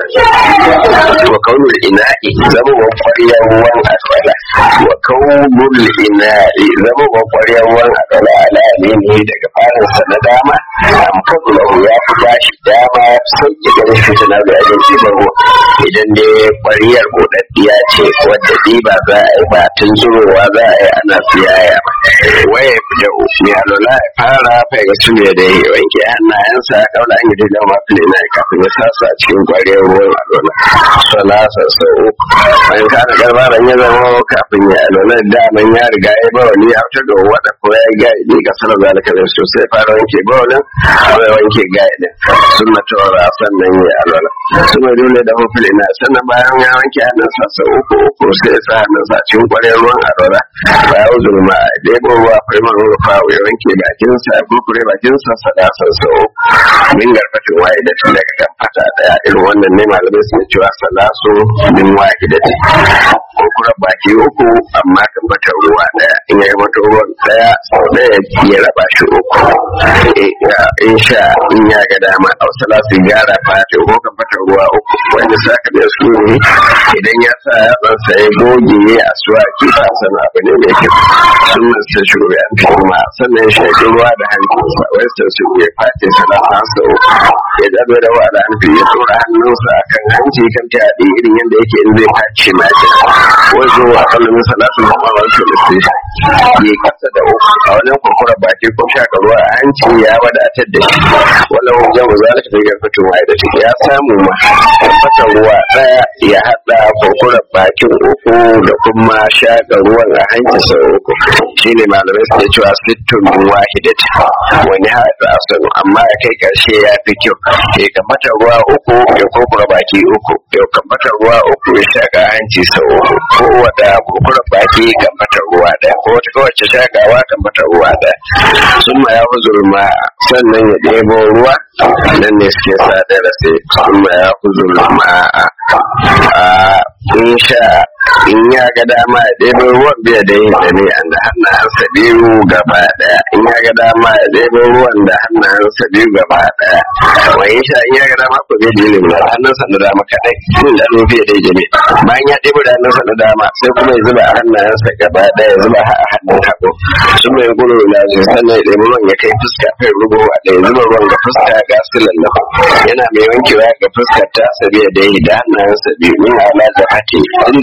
wa kaunul ina'i zama wa kwariyar ruwan alwala wa kaunul ina'i zama wa kwariyar ruwan alwala ala ne daga farinsa na dama am kablahu ya fi bashi dama ya fi sauki ganin fitinar da yayin ɗiban ruwa idan dai kwariyar godaddiya ce wadda ɗiba za a yi ba tun zurowa za a yi ana siyaya ba waye da mai alwala ya fara fai ga su da ya wanke hannayensa kaula an yi dai da mafi na kafin ya sasa a cikin kwariyar ruwan alwala salasa sau uku bayan kana garbaran ya zama kafin ya alwala daman ya riga ya ba wani ya fitar da wada ko ya ga ya ga sanar zalika da su sai fara wanke ba wani ya wanke gaidin sun na tawara sannan ya alwala sun mai dole da hufil ina sannan bayan ya wanke hannunsa sau uku uku sai ya sa hannunsa a cikin kwariyar ruwan alwala bayan zulma a ɗebo ruwa firman rufa ya wanke bakinsa ya kurkure bakinsa sadasan sau min garfatin waye da tun daga kan fata daya irin wannan ne malamai sun cewa salasu min waye da kurkure baki uku amma kan fata ruwa daya in ya mata ruwan daya sau daya ya raba shi uku in sha in ya ga dama a salasu gyara fata ko kan fata ruwa uku wanda saka da su ne idan ya sa yatsansa ya goge a suwa ki san abu ne mai kyau sunan sa shugaba an fi ma sannan ya shaƙi ruwa da hankinsa wai sai su ya fati salasa sau ya zaɓe da wa da hanfi ya tura hannunsa a kan hanci kan ta yaɗi irin yadda yake in zai faci ma ce wazo a kallon salatu da kuma wasu da su ya kasa da uku a wajen kurkura baki ko shaƙa ruwa a hanci ya wadatar da shi wala wajen mu za ta ga fito wa da ciki ya samu ma fata ruwa ɗaya ya haɗa kurkura bakin uku da kuma shaƙa ruwan a hanci sau uku shi ne malamai suke cewa sittun wahidat wani haɗa asanu amma ya kai ƙarshe ya fi kyau ya kamata ruwa uku ya kurkura baki uku ya kamata ruwa uku ya shaƙa hanci sau uku ko wata kurkura baki kamata ruwa ɗaya ko wata kowace shaƙawa kamata ruwa ɗaya sun ma ya huzur ma sannan ya ɗebo ruwa nan ne suke sa darasi sun ma ya huzur ma a in sha in ya ga dama ya ɗebo ruwan biya da yin da ne da hannayensa biyu gaba ɗaya in ya ga dama ya ɗebo ruwan da hannayensa biyu gaba ɗaya wani sha in ya ga dama ko bai dilin da hannunsa na dama kaɗai sun da nufi da jami bayan ya ɗebo da hannunsa na dama sai kuma ya zuba a hannayensa gaba ɗaya ya zuba a hannun hagu sun mai gudu na zai sannan ya ɗebo ruwan ya kai fuska kai rubo a ɗaya zuba ruwan ga fuska ga su lallafa yana mai wankewa ga fuskar ta sabiya da yi da hannayensa biyu min ala da hake tun daga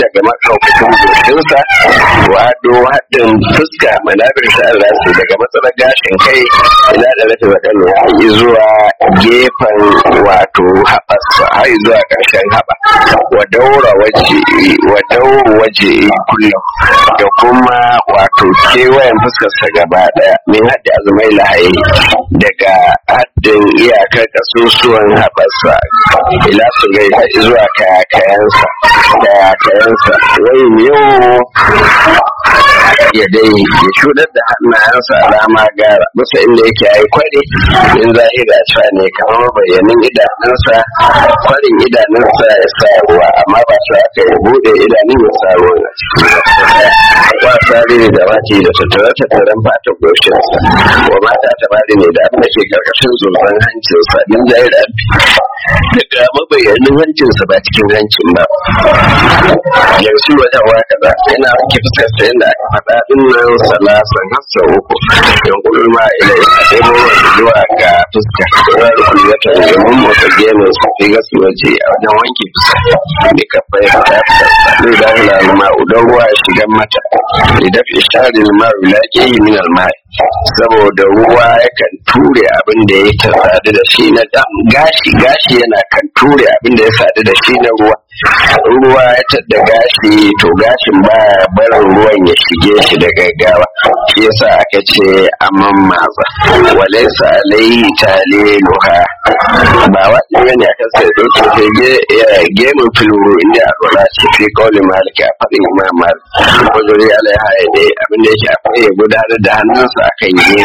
maɗaukakin goshinsa wado haɗin fuska manabir sha'ar rasu daga matsalar gashin kai ila da rafi waɗanda ya yi zuwa gefen wato haɓarsa har zuwa ƙarshen haɓa wa daura waje wa daura waje kullum da kuma wato kewayen fuskarsa gaba ɗaya min haɗe azumai lahayi daga haddin iyakar kasusuwan haɓarsa ila su gai zuwa kayakayansa kayakayansa wai yau ya dai ya shudar da hannayensa alama gara bisa inda yake yi kwari in zahira cewa ne kamar bayanin idanunsa kwarin idanunsa ya sa ruwa amma ba su aka yi bude idanun ya sa ruwa na ciki ba tsari ne da mati da tattare tattaren fata goshinsa wa mata ta bari ne da abin da ke karkashin zurfin hancinsa in zahira daga mabayanin hancinsa ba cikin hancin ba yanzu wajen wa kaza yana ke fuskarsa yadda aka faɗa din nan salasan hassa uku yan kullum ma ila ya ɗebo zuwa ga fuska yana da kullum ya tare da mun motsa gemin su fi gasu waje a wajen wanke fuska ne ka fai ta zai da hula ma udan ruwa ya shiga mata idan fi shari ma wulaƙe yi min almai saboda ruwa yakan ture abin da ya ta sadu da shi na gashi gashi yana kan ture abin da ya sadu da shi na ruwa ruwa ya tadda gashi to gashin ba barin ruwan ya shige shi da gaggawa shi yasa aka ce amman maza walaisa alaihi taliluha ba wani bane akan sai dauke sai ge gemun filuru inda a rola ce fi kauli maliki a faɗin imam malik wajuri alaiha ya dai abin da yake akwai ya gudanar da hannunsa akan yi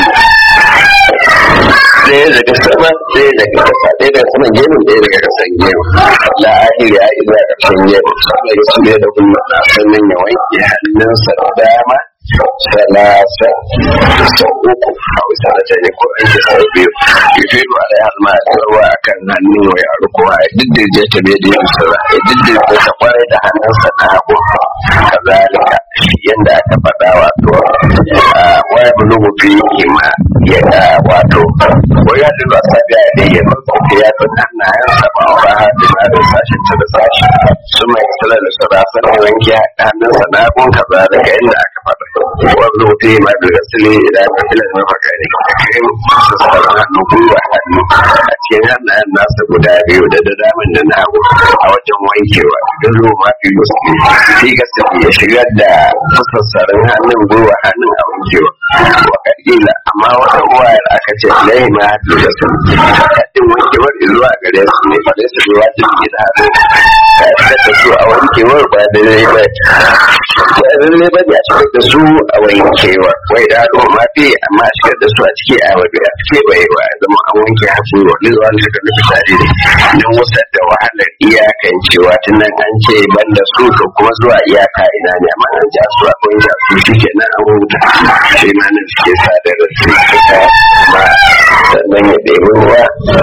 ɗaya daga sama ɗaya daga kasa ɗaya daga saman gemun ɗaya daga kasan gemun la ahiri ya yi zuwa ƙarshen gemun sannan ya su da kuma sannan ya wanke hannunsa da dama salasa sau uku a wasu sanata ne ko an ke sau biyu yufe ba da halma a tsarwa a kan hannun wa yaro kowa ya diddirje ta bai da yin sura ya diddirje ta kwarai da hannunsa na hagu kazalika yadda aka faɗa wato waya bulugu fi ma ya da wato waya da ba sa biya da ya rufe ya fi hannayensa ba wa ba har da da sashen ta da sashi su mai sala da sura sanin wanke hannunsa na hagun kazalika yadda aka faɗa wanda mutum ma da gasili idan ka ila na faka ne kai sassan hannu gwiwa hannu a cikin hannayen nasa guda biyu da da daman da na hagu a wajen wankewa don ruwa ma fi musulmi fi gasili ya shigar da sassarin hannun gwiwa hannun a wankewa wa kadila amma wata ruwayar aka ce lai ma fi gasili kaɗin wankewar zuwa gare su ne fa su ne wajen gida hannu ka shigar da su a wankewar ba da lai ba ba lalle ba ne a shigar da su a wankewa wai da haɗu ma fi amma a shigar da su a ciki a wajen a cike bai wa zama an wanke hasu wa ne zuwa shigar da fitare ne don wasu da wahalar iyakan cewa tun nan an ce ban da su to kuma zuwa iyaka ina ne amma an ja su akwai ja su shi ke nan an huta shi ma nan suke sadar da su suka ba sannan ya ɗebi ruwa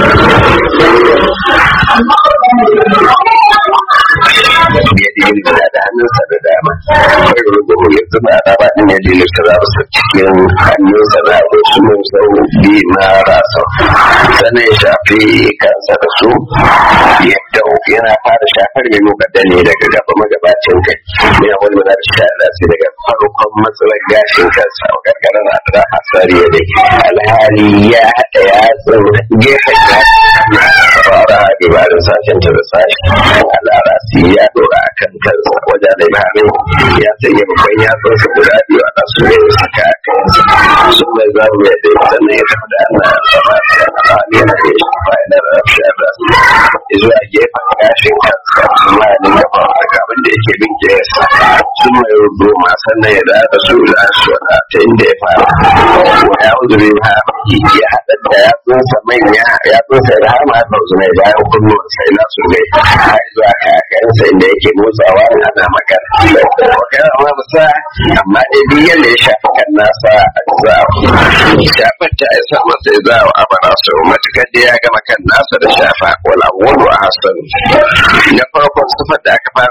ya ɗebi da da hannunsa da dama kai rubutu ya zuba a raba ɗin ya ɗebi su zaɓa su cikin hannunsa da wasu mun sau bi ma rasa sannan ya shafi kansa da su yadda yana fara shafar mai mukadda ne daga gaba magabacin kai ne a wani manar shahada sai daga farkon matsalar gashin kansa a karkarar na da asari ya dai alhali ya haɗa yatsun gefen ya fara ibarin sashen ta da sashi alarasi ya dora a kan kansa wajen da imamin ya sanya babban yatsunsa guda biyu a nasu ne suka a kansa sun mai zamu ya dai sannan ya tafi da ana sama a yana da shi bayanar shahada zuwa gefen gashin kansa kuma ya dinga ba daga abin da yake bin kesa sun mai rubu ma sannan ya da su da su ta inda ya fara ya uzuri ma ya haɗa da yatsunsa manya yatsunsa da har ma da zunai bayan kunnuwan sai na su ne har zuwa kakansa inda yake motsawa ana magana magana ma musa amma dai duk yadda ya shafi kan nasa a zawo shafar ta isa masa ya zawo a bara su matukar da ya gama kan nasa da shafa wala wani a hasan na farkon sufar da aka fara faɗa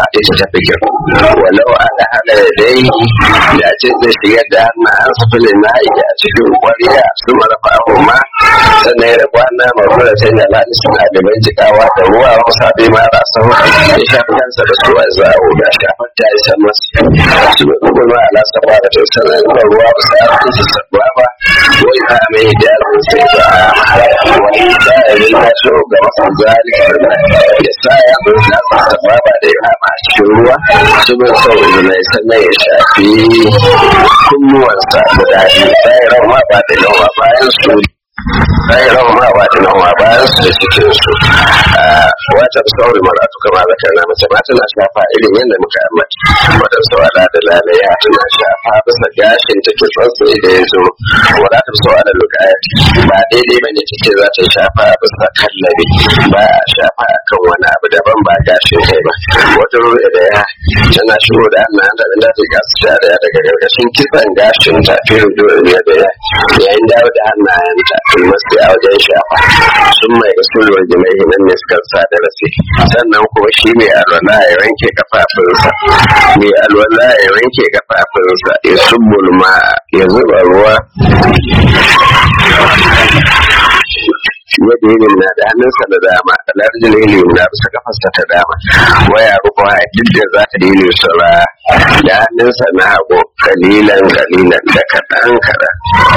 ita ta fi kyau walau ala hada dai da ce zai shigar da hannayen su filin na a cikin kwariya su marafa ma sannan ya rabu na mafura sai da lani suna da bincikawa da ruwa wasu abin mara sau ya shafi kansa da su a zawo da shafar ta isa masu su bai kuma ala saba da ta sanar da ruwa ba sa yakin su sabuwa ba wai ta mai da sai ba a wani da ya yi na so ga masu zalika ya sa ya zo na saba ba da ya ma cikin ruwa su bai sau izina sannan ya shafi kunnuwansa guda biyu sai rawa ba da yawa bayan su sai rawa ma ba da yawa bayan su da cikin su wata sauri maratu kama da kana mace ma tana shafa irin yadda muka ambata wadan sawala da lalaya tana shafa bisa gashin ta ke tsantsi da ya zo wadatar sawala lukaya ba daidai ba ne take za ta shafa bisa kallabi ba a shafa akan wani abu daban ba gashin kai ba wata ruwa da ya tana shigo da hannayen da da ta gasu shari'a daga gargashin kitsan gashin ta fi rudu da ya yayin dawo da hannayen ta masu a wajen shafa sun mai rasulwar jimai nan ne suka sa da rasi sannan kuma shi mai alwala ya wanke kafafunsa mai alwala ya wanke kafafunsa ya subbul ma ya zuba ruwa yadda yin na da hannunsa da dama alarjin ilimin na bisa kafarsa ta dama waya rufa duk da za ta dini sura da hannunsa na hagu kalilan kalilan da kaɗan kaɗan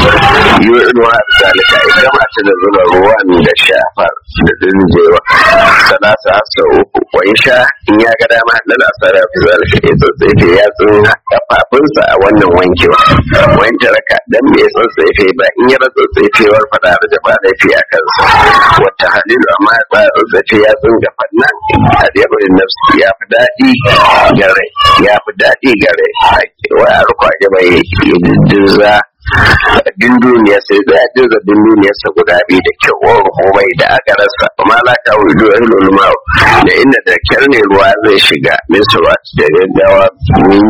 yi ruwa da zalika ita mace da zuba ruwan da shafar da dinjewa salasa hasa uku wai sha in ya ga dama da lasara fi zalika ya tsotsefe ya tsin kafafunsa a wannan wankewa wanke raka dan bai tsotsefe ba in ya tsotsefewar fada da jaba laifi a kansa wata halilu amma ya tsaya tsotsefe ya tsin gafan nan a jebarin nafsi ya fi daɗi ga rai ya fi daɗi ga rai wa a rukwa bai ya dindinza din duniya sai da ya jirga din duniyarsa guda biyu da kyau wa komai da aka rasa amma la ka wudu ilul ma'u da inda da kyar ne ruwa zai shiga min surat da gaggawa min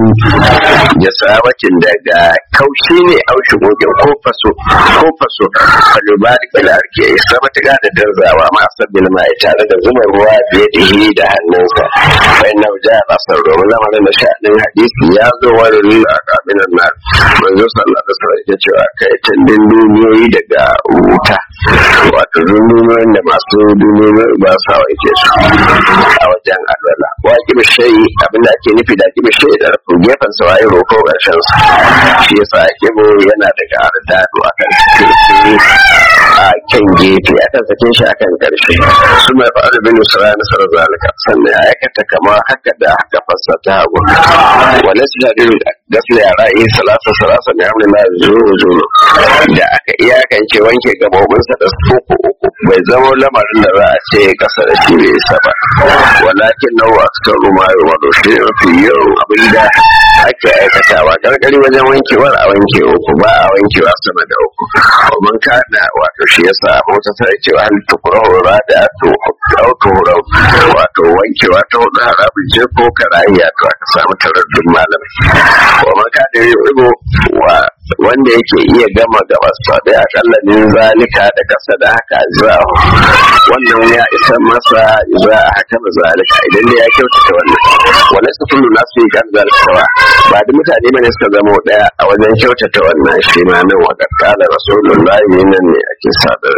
jasawacin daga kaushi ne aushi gogin ko faso ko faso falubari kalarke isa matuƙa da darzawa ma sabbin mai tare da zuba ruwa biye da hi da hannunsa bai na wuja a ƙasar domin lamarin da sha'anin hadisi ya zo wani rila a kabinan na manzo sallallahu alaihi wasallam ya cewa kai tandin duniyoyi daga wuta wato duniyoyin da masu duniyoyi ba sa wanke su a wajen alwala wa kibi shayi abinda ake nufi da kibi shayi da rafin gefen sa waye roko ƙarshen sa shi yasa kibo yana daga ardado akan kirki a kan gefe akan sakin shi akan ƙarshe su mai fa'ar bin usra na sarar zalika sannan ya aikata kamar haka da haka fassa ta hagu wala su jadiru gasla yara yi salasa salasa ne amina na zuru zuru da aka iyakance wanke gabobinsa da uku uku bai zama lamarin da za a ce kasa da shi bai isa ba walakin nawa ta ruma ya wado shi mafi yawan abin da ake aikatawa gargari wajen wankewar a wanke uku ba a wankewa sama da uku domin kada wato shi yasa mota ta ce hal tukurahu da to auto wato wankewa ta hudu harabin je ko karayya to aka samu taraddun malamai kuma kada ya rigo wa wanda yake iya gama gabasa da akalla min zalika da kasa da haka zuwa wannan ya isa masa za a haka da zalika idan da ya kyautata wannan wani su kullu nasu yi kan zalika ba da mutane bane suka zama daya a wajen kyautata wannan shi ma nan wa kakkala rasulullahi nan ne ake sadar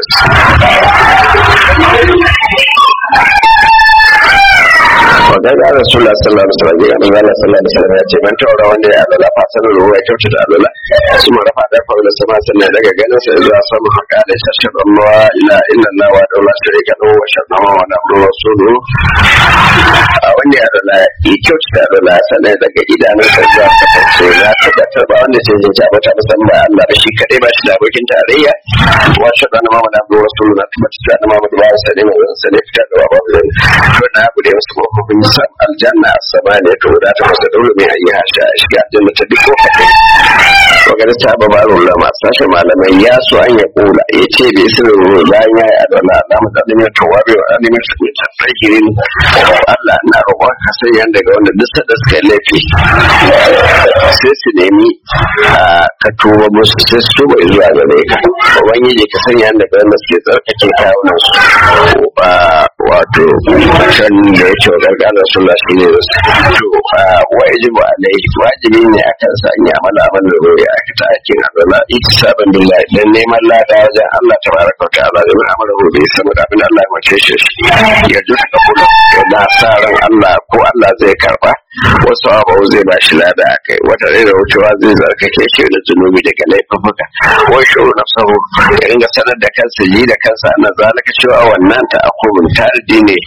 wa ga ga rasulullah sallallahu alaihi wasallam ga manzo sallallahu alaihi wasallam ya ce man taura wanda ya alala fasan ruwa ya kyauta da alala su ma rafa da faula sama sannan daga ganin sa zuwa sama haka da shashar Allah ila illa Allah wa daula sharika lahu wa shadama wa nabru rasulu a wanda ya alala ya kyauta da alala sannan daga idanun sa zuwa kafance na tabbatar ba wanda sai ya jaba ta musamman Allah da shi kadai ba shi da abokin tarayya wa shadama wa nabru rasulu na tabbatar da Muhammadu ba sa ne mai sanin fitar da babu zan to na bude musu kofofin sam aljanna samaniya to da ta masa daure mai ayi hasha a shiga aljanna ta duk kofofin wagar ta ba baro lama sashen malamai ya so an ya kula ya ce bai sirrin ruwa bayan ya yi adana na mu zaɗin ya towa bai wa alimin su ne ta fakirin Allah na roƙon ka sanya daga wanda duk sada suka laifi sai su nemi ka tuba musu sai su tuba zuwa gare ka ubangiji ka sanya daga wanda suke tsarkake kawunan su wato can da yake wa gargalar sallah shi ne to wajibu alaihi wajibi ne akan sa an yi amala amal da rori a ta aikin azala sabon billahi dan neman lada wajen Allah tabaraka wa ta'ala da mun amala rori sama da abin Allah ya mace shi ya ji ka kula da sa ran Allah ko Allah zai karba wasu abu zai ba shi lada a kai wata da wucewa zai zarkake shi da zunubi daga laifuka wai shuru na sahu ya ringa sanar da kansa ji da kansa ana zalika cewa wannan ta akumin tardi ne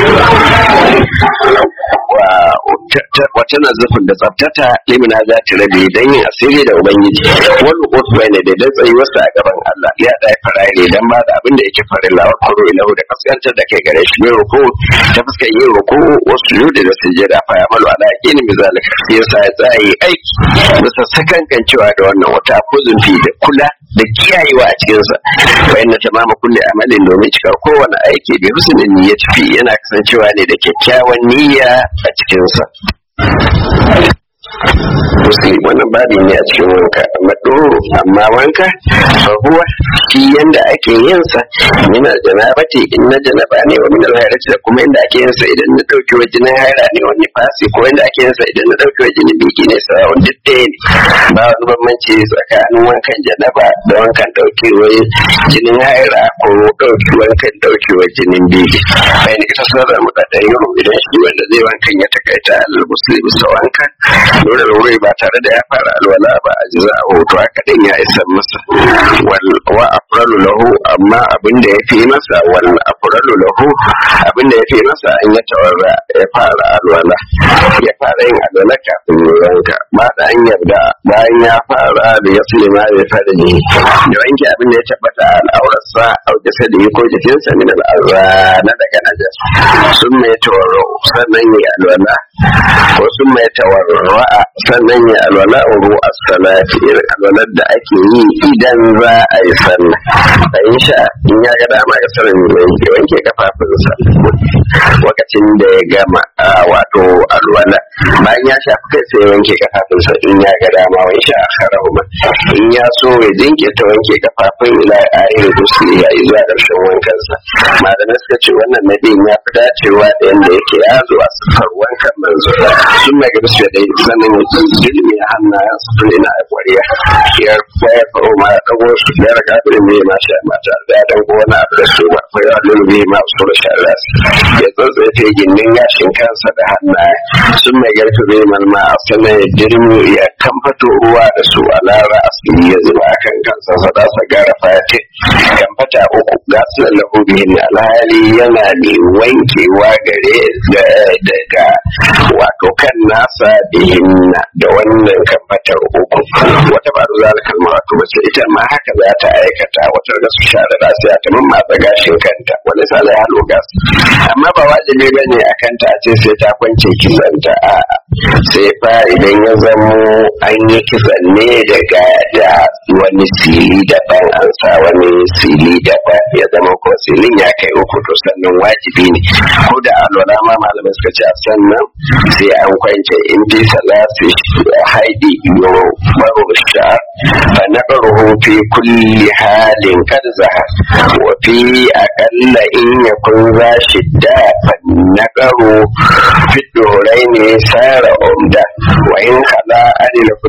wata nazafin da tsaftata limina za ta rabe don yin asiri da ubangiji wani kotu bai ne da dan tsayi wasu a gaban Allah ya ɗaya fara ne dan ba da abin da yake farin lawar kuro ilahu da kaskantar da kai gare shi mai ruku ta fuskar yin ruku wasu yudi da sujjada fa ya malu ala yaqini bi zalika sai yasa ya tsaye aiki bisa sakankancewa da wannan wata kuzunfi da kula da kiyayewa a cikinsa wa inna tamama kulli amalin domin cikar kowane aiki bi husnin niyyati fi yana kasancewa ne da kyakkyawan niyya a cikinsa muslim wannan babi ne a cikin wanka amma doro amma wanka fahuwa shi yanda ake yin sa min janabati in na janaba ne wa min alhairati da kuma yanda ake yin sa idan na dauki wa jinin haira ne wani fasi ko yanda ake yin sa idan na dauki wa jinin biki ne sa wanda ɗaya ne ba wani bambanci tsakanin wankan janaba da wankan dauki wa jinin haira ko dauki wankan dauki wa jinin biki bai ne ita sanar mu da yaro idan shi wanda zai wankan ya takaita alal muslimi sa wankan dole wuri ba tare da ya fara alwala ba a ji za a hoto haka din ya isa masa wa afralu lahu amma abin da ya fi masa wal afralu lahu abin da ya fi masa in ya tawarra ya fara alwala ya fara yin alwala kafin yanka ba da an yarda bayan ya fara da ya sulima ya fara ne da wanke abin da ya tabbata al'aurarsa a jasa da ko jikinsa min al'azra na daga najas sun mai tawarra sannan ya alwala ko sun mai tawarra sannan ya alwala ruwa salati irin alwalar da ake yi idan za a yi sallah da in sha in ya ga dama ya sanin mai ke wanke kafafunsa lokacin da ya gama wato alwala bayan ya shafi kai sai ya wanke kafafunsa in ya ga dama wani sha a harahuma in ya so ya jinkirta wanke kafafun ila ayin gusli ya yi zuwa ƙarshen wankansa malamai suka ce wannan nabiyin ya fi dacewa da yadda yake ya zo a siffar wankan manzo sun mai gaba su da sannan ya ilimi a hannayen su tun ina kwariya ya kwaya faro ma ya dago su ya raka da me ma sha mata da dan ko wani abu da su ba ko ya lulube ma su da shara ya tsotsaye gindin yashin kansa da hannaye sun mai garfi bai malma a sana ya jirmi ya kamfato ruwa da su a lara asiri ya zuba a kan kansa sa da sa gara fate kamfata uku ga su lallahu bihin alhali yana ne wankewa gare daga wato kan nasa bihin da wannan kamfatar uku wata ba da zalika almaratu bace ita ma haka za ta aikata wata da su sha da lafiya ta mamma ta gashin kanta wani sala ya halo gas amma ba wajibi bane a kanta a ce sai ta kwance kisanta a sai fa idan ya zamo an yi kisan ne daga da wani sili daban an sa wani sili daban ya zama ko silin ya kai uku to sannan wajibi ne ko da alwala ma malamai suka ce sannan sai an kwance in fi salasi haidi yo baro sha fa naqruhu fi kulli halin kad zahar wa fi aqalla in yakun za shidda fa naqru fi doraini sara umda wa in kala adil